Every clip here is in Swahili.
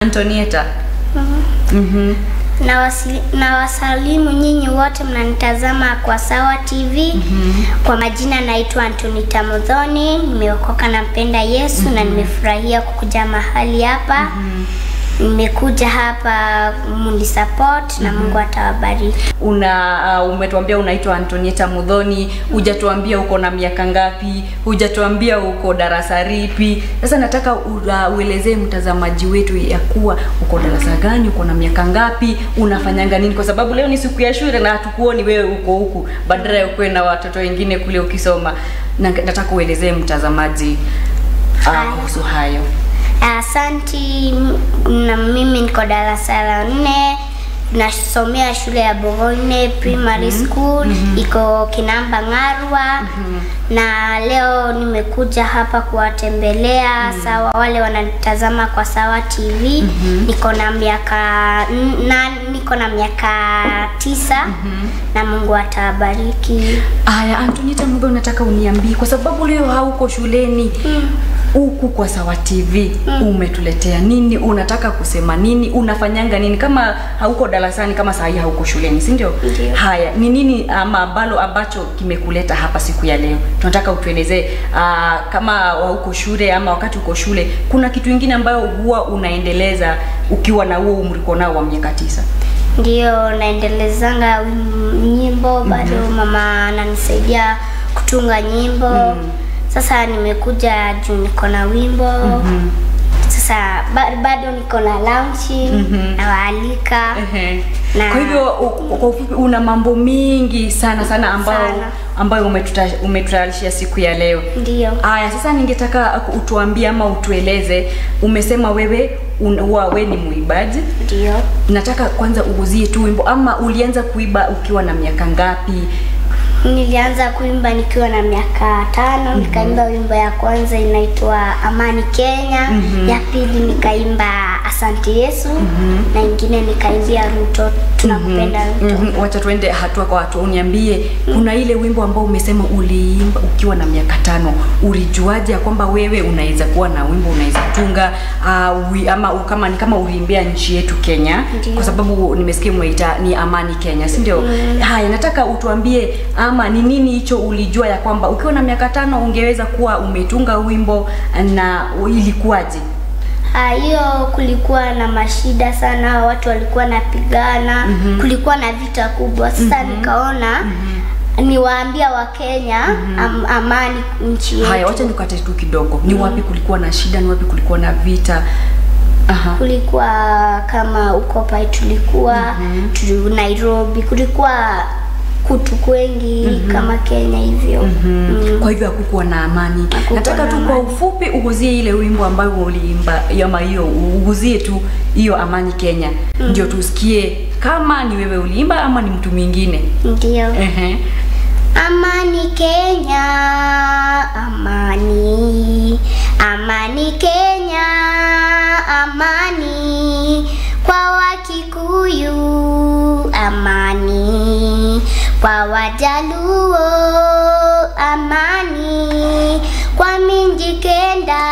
Antonieta. Mhm. Na, wasili, na wasalimu nyinyi wote mnanitazama kwa Sawa TV. Kwa majina naitwa Antonita Mudhoni, nimeokoka na mpenda Yesu na nimefurahia kukuja mahali hapa. Nimekuja hapa mundi support na Mungu atawabariki. Una uh, umetuambia unaitwa Antonieta Mudhoni, hujatuambia uko na miaka ngapi, hujatuambia uko darasa ripi. Sasa nataka uh, uelezee mtazamaji wetu ya kuwa uko darasa gani, uko na miaka ngapi, unafanyanga nini, kwa sababu leo ni siku ya shule na hatukuoni wewe uko huku, badala ya ukuwe na watoto wengine kule ukisoma. Na nataka uelezee mtazamaji uh, Haya. kuhusu hayo. Asanti, m- na mimi niko darasa la nne nasomea shule ya Bogone Primary School iko Kinamba Ng'arwa na leo nimekuja hapa kuwatembelea sawa wale wanatazama kwa Sawa TV niko na miaka n- na niko na miaka tisa na Mungu atawabariki. Aya, Antonita Mudho, nataka uniambie kwa sababu leo hauko shuleni huku kwa Sawa TV umetuletea nini? Unataka kusema nini? Unafanyanga nini kama hauko darasani, kama saa hii hauko shuleni, si ndio? Ndio. Haya, ni nini ama ambalo ambacho kimekuleta hapa siku ya leo? Tunataka utuelezee ah, kama hauko shule ama wakati uko shule, kuna kitu ingine ambayo huwa unaendeleza ukiwa na huo umri uko nao wa miaka tisa? Ndio naendelezanga wim- nyimbo bado mama ananisaidia kutunga nyimbo. Sasa nimekuja juu niko na wimbo. Sasa ba- bado niko na launching nawaalika. Ehe. Na- Kwa hivyo u- kwa ufupi una mambo mingi sana sana ambayo Sana. ambayo umetuta- umetutayarishia siku ya leo. Ndio. Aya, sasa ningetaka utuambie ama utueleze, umesema wewe un- huwa we ni muibaji. Ndio. Nataka kwanza uuzie tu wimbo ama ulianza kuiba ukiwa na miaka ngapi? Nilianza kuimba nikiwa na miaka tano, nikaimba wimbo ya kwanza inaitwa Amani Kenya, ya pili nikaimba Asante Yesu na ingine nikaimbia Ruto tunakupenda Ruto. Mhm, Wacha tuende hatua kwa hatua. Uniambie, kuna ile wimbo ambao umesema uliimba ukiwa na miaka tano, ulijuaje ya kwamba wewe unaweza kuwa na wimbo unaweza tunga uh, ama u- kama ni kama uliimbia nchi yetu Kenya? Ndio. Kwa sababu nimesikia umeita ni Amani Kenya, si ndio? Haya, nataka utuambie ama ni nini hicho ulijua ya kwamba ukiwa na miaka tano ungeweza kuwa umetunga wimbo na ilikuwaje? Ah, hiyo kulikuwa na mashida sana, watu walikuwa napigana, kulikuwa na vita kubwa. Sasa nikaona niwaambia Wakenya am, amani nchi yetu. Haya, wacha nikate tu kidogo. Ni wapi kulikuwa na shida, ni wapi kulikuwa na vita? Aha. kulikuwa kama huko pai tulikuwa tu Nairobi, kulikuwa kutu kwengi kama Kenya hivyo. Mm. Kwa hivyo hakukuwa na amani. Hakukuwa Nataka na tu kwa amani. ufupi uguzie ile wimbo ambayo uliimba ama hiyo uguzie tu hiyo Amani Kenya. Ndio tusikie kama ni wewe uliimba ama ni mtu mwingine. Ndio. Ehe. Amani Kenya, amani, amani Kenya, amani kwa Wakikuyu, amani kwa Wajaluo, amani kwa Minjikenda,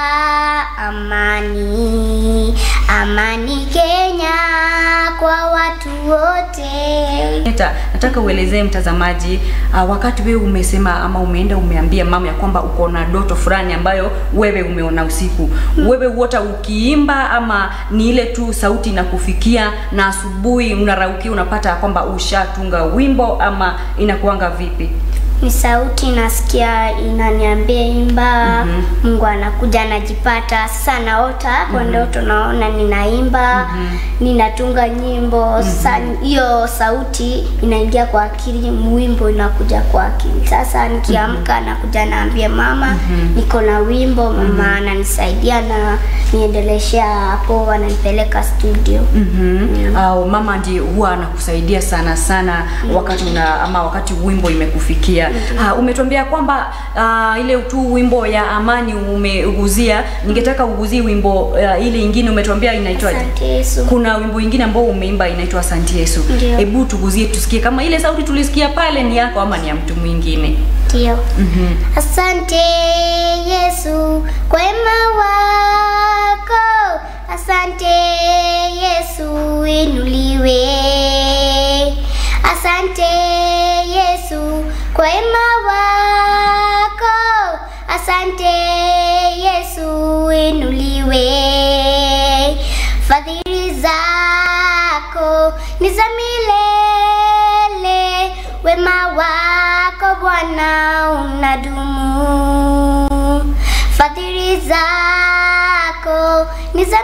amani, amani Kenya kwa watu wote. Neta, nataka uelezee mtazamaji uh, wakati wewe umesema ama umeenda umeambia mama ya kwamba uko na ndoto fulani ambayo wewe umeona usiku. Wewe huota ukiimba ama ni ile tu sauti inakufikia na asubuhi unaraukia unapata ya kwamba ushatunga wimbo ama inakuanga vipi? ni sauti nasikia inaniambia imba. Mungu anakuja anajipata. Sasa naota kwa ndoto, naona ninaimba, ninatunga nyimbo. Sasa hiyo sauti inaingia kwa akili, wimbo inakuja kwa akili. Sasa nikiamka nakuja naambia mama, niko na wimbo. Mama ananisaidia na niendeleshea hapo, ananipeleka studio. Mhm. Au mama ndiye huwa anakusaidia sana sana wakati una ama wakati wimbo imekufikia. Ah, umetuambia kwamba ah, ile tu wimbo ya amani umeuguzia. Ningetaka uguzie wimbo ah, ile ingine umetuambia inaitwaje? Asante Yesu. Kuna wimbo ingine ambao umeimba inaitwa Asante Yesu. Ndio. Hebu tuguzie tusikie kama ile sauti tulisikia pale ni yako ama ni ya mtu mwingine. Ndio. Mhm. Asante Yesu kwa wema wako, Asante Yesu inuliwe. Asante Yesu kwa wema wako. Asante Yesu inuliwe. Fadhili zako ni za milele. Wema wako Bwana unadumu. Fadhili zako ni za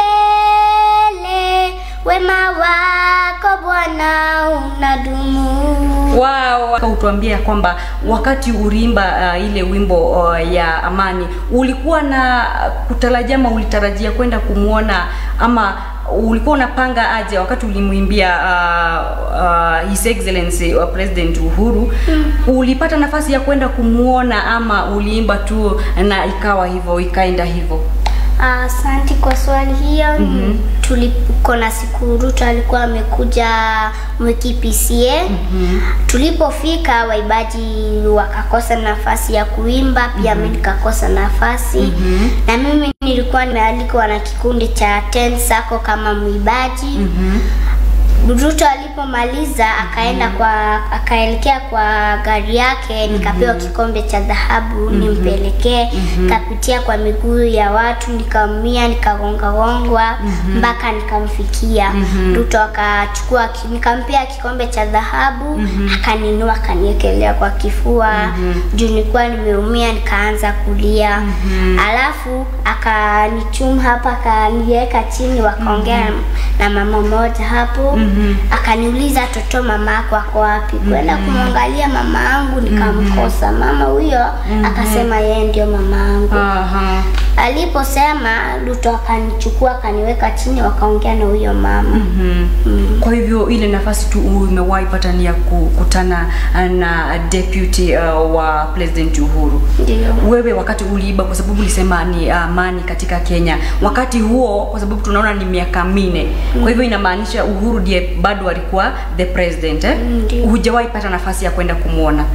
milele. Wema wako Bwana unadumu. Wow, utuambia kwamba wakati ulimba uh, ile wimbo uh, ya amani ulikuwa na kutarajia ama ulitarajia kwenda kumwona ama ulikuwa unapanga aje wakati ulimwimbia uh, uh, His Excellency uh, President Uhuru mm. ulipata nafasi ya kwenda kumwona ama uliimba tu na ikawa hivyo ikaenda hivyo? Asante kwa swali hiyo. mm -hmm. Tuliko na siku Ruto alikuwa amekuja Mwiki PCA. mm -hmm. Tulipofika waibaji wakakosa nafasi ya kuimba, pia mimi mm -hmm. nikakosa nafasi mm -hmm. na mimi nilikuwa nimealikwa na kikundi cha Ten Sako kama mwibaji mm -hmm. Ruto alipomaliza akaenda kwa akaelekea kwa gari yake, nikapewa kikombe cha dhahabu nimpelekee. Kapitia kwa miguu ya watu, nikaumia, nikagongagongwa mpaka nikamfikia. Ruto akachukua, nikampea kikombe cha dhahabu, akaninua akaniekelea kwa kifua juu nilikuwa nimeumia, nikaanza kulia. Alafu akanichuma hapa, akaniweka chini, wakaongea na mama moja hapo akaniuliza toto mama yako ako wapi? Kwenda kumwangalia mama yangu nikamkosa. Mama huyo akasema yeye ndio mama yangu. Aha. Aliposema Ruto akanichukua akaniweka chini, wakaongea na huyo mama. Mm. Kwa hivyo ile nafasi tu umewahi pata ni ya kukutana na deputy uh, wa President Uhuru. Ndio. Wewe wakati uliiba, kwa sababu ulisema ni amani uh, katika Kenya, wakati huo, kwa sababu tunaona ni miaka minne mm. kwa hivyo inamaanisha Uhuru ndiye bado alikuwa the president eh? Ndio. Hujawahi pata nafasi ya kwenda kumwona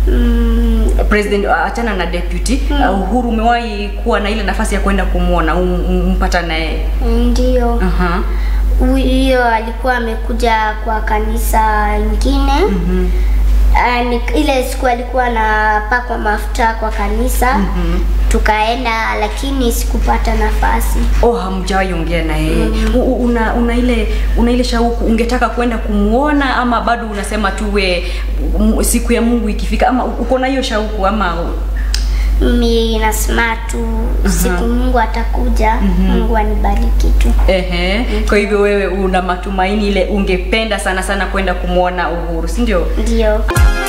Mm, president uh, achana na deputy uh, Uhuru, umewahi kuwa na ile nafasi ya kwenda kumwona um, um, umpata naye? ndio. Aha. Huyo alikuwa amekuja kwa kanisa ingine. Mhm. Ah, ni- ile siku alikuwa anapakwa mafuta kwa kanisa tukaenda, lakini sikupata nafasi. Oh, hamjawahi ongea na yeye. U- u- Una, una ile una ile shauku ungetaka kwenda kumuona ama bado unasema tu we m- siku ya Mungu ikifika ama uko na hiyo shauku ama Mimi nasema tu siku Mungu atakuja, Mungu anibariki tu. ehe. Kwa hivyo wewe una matumaini ile ungependa sana sana kwenda kumwona Uhuru, si ndio? Ndio.